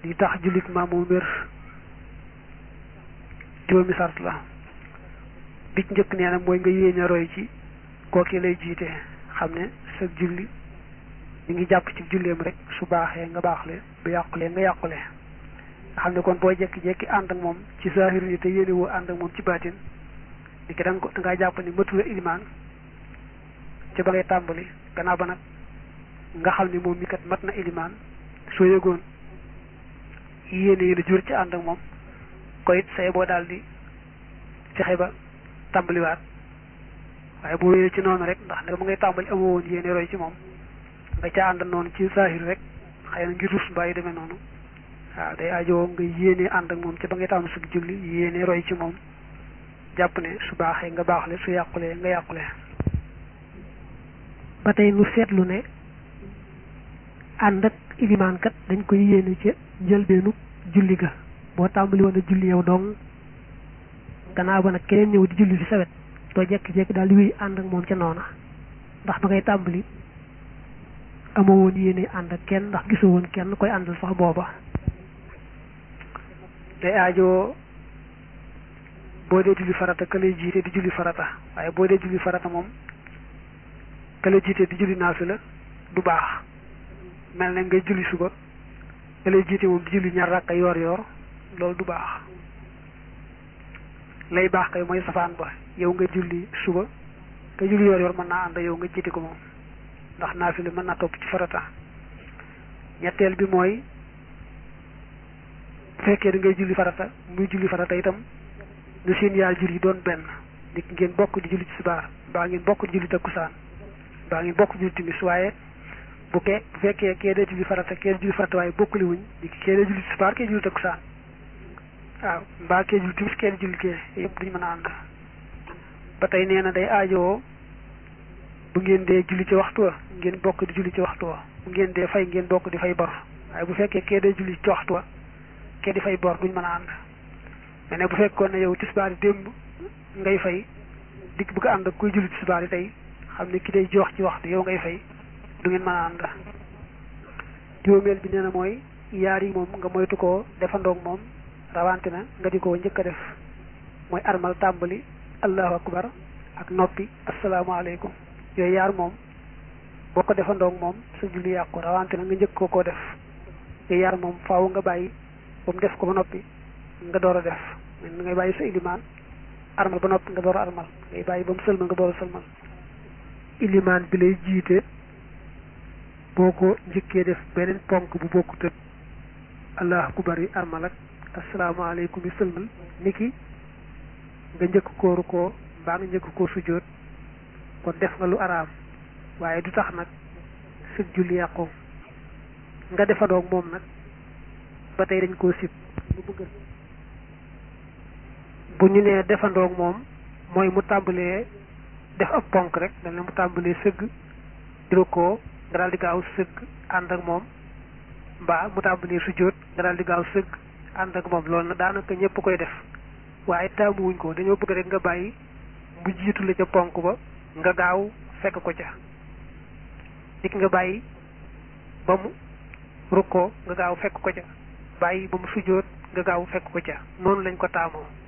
li tax jullit maamu wér juróomi sart la bi ci njëkk nee na mooy nga yéene roy ci kooki lay jiite xam ne sa julli ñu ngi jàpp ci julleem rek su baaxee nga baaxle bu yàqulee nga yàqule nga xam ne kon boo jekki-jekki ànd ak moom ci zahir ni te yéene woo ànd ak moom ci baatin ni ki da nga ko da ngaa jàpp ni matula ilimaan ci ba ngay tàmbali gannaaw ba nag nga xam ne moom mi kat mat na ilimaan soo yëgoon yéene yi la jur ci ànd ak moom ko it say boo daal di fexe ba tàmbaliwaat waaye boo wéyee ci noonu rek ndax ne mu ngay tàmbali amoo woon yéene roy ci moom nga ca ànd noonu ci zahir rek xëy na ngir rus mbaa yi demee noonu waaw day ajoo nga yéene ànd ak moom ci ba ngay tàmm sug julli yéene roy ci moom jàpp ne su baaxee nga baaxle su yàqulee nga yàqule ba tey nu seetlu ne ànd ak ilimaan kat dañ koy yéene ca njëlbeenu julli ga boo tàmbali woon a julli yow dong gannaaw ba nag keneen ñëw di julli fi sawet doo jekki-jekki daal di wéy ànd ak moom ca noona ndax ba ngay tàmbali amoo woon yéene ànd ak kenn ndax gisoo woon kenn koy àndal sax booba day aajoo boo dee julli farata ka lay jiite di julli farata waaye boo dee julli farata moom ka lay jiite di julli naafila du baax mel ne ngay julli suba ka lay jiite moom di julli ñaar rakka yoor yoor loolu du baax lay baax kay mooy safaan ba yow nga julli suba ka julli yoor yoor mën naa ànd yow nga jiite ko moom ndax naafila mën naa topp ci farata ñetteel bi mooy bu fekkee da ngay julli farata muy julli farata itam nu seen yaar jur yi doon benn nit ngeen bokk di julli ci subaar mbaa ngeen bokk di julli takkusaan mbaa ngeen bokk di julli timis waaye bu kee bu fekkee kee dee julli farata kee julli farata waaye bokkuli wuñ nit kee dee julli ci subaar kee julli takkusaan waaw mbaa kee julli timis kee di julli kee yëpp duñu mën a ànd ba tey nee na day aajowoo bu ngeen dee julli ci waxtu wa ngeen bokk di julli ci waxtu wa bu ngeen dee fay ngeen bokk di fay bor waaye bu fekkee kee dee julli ci waxtu wa kee di fay bor duñ mën a ànd mais ne bu fekkoon ne yow tisbaar yi démb ngay fay dikk bëgg ànd ak kuy julli tisbaar yi tey xam ne ki day jox ci waxtu yow ngay fay du ngeen mën a ànd juróomeel bi nee na mooy yaar yi moom nga moytu koo defandoog moom rawante na nga di ko njëkk a def mooy armal tàmbali allahu akbar ak noppi asalaamaaleykum yooyu yaar moom boo ko defandoog moom sa julli yàqu rawante na nga njëkk ko koo def yooyu yaar moom faaw nga bàyyi ba mu def ko ba noppi nga door a def da ngay bàyyi sa ilimaan armal ba noppi nga door a armal ngay bàyyi ba mu sëlmal nga door a sëlmal ilimaan bi lay jiite boo ko njëkkee def beneen ponk bu bokkut ak allah akbar yi armal ak asalaamaaleykum yi sëlmal niki nga njëkk kooru koo mbaa nga njëkk koo sujjóot kon def nga lu araam waaye du tax nag sëg julli yàqu nga defandoog moom nag ba tey dañ koo sib bu ñu nee defandoog moom mooy mu tàmbalee def ab ponk rek dañ ne mu tàmbalee sëgg diro ko nga daal di gaaw sëgg ànd ak moom mbaa mu tàmbalee sujjóot nga daal di gaaw sëgg ànd ak moom loolu nag daanaka ñëpp koy def waaye taamuwuñ ko dañoo bëgg rek nga bàyyi mu jiitu la ca ponk ba nga gaaw fekk ko ca dik nga bàyyi ba mu rukkoo nga gaaw fekk ko ca bàyyi ba mu sujjóot nga gaaw fekk ko ca noonu lañ ko taamoo